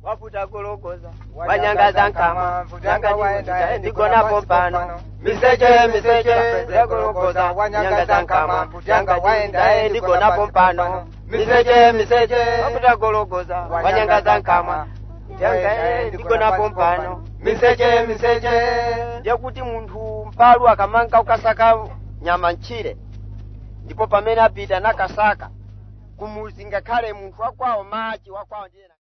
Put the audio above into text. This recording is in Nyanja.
wafuta gologoza wanyangaza nkama nanga waenda ndigonapo pano miseche miseche zegologoza wanyangaza nkama yanga waenda ndigonapo pano miseche miseche wafuta gologoza wanyangaza nkama yanga ndigonapo pano miseche miseche ndiyekuti munthu mpalu akamanga ukasaka nyama ntchire ndipo pamene apita nakasaka kumuzi ngakhale munthu wakwawo machi wakwawo ndiye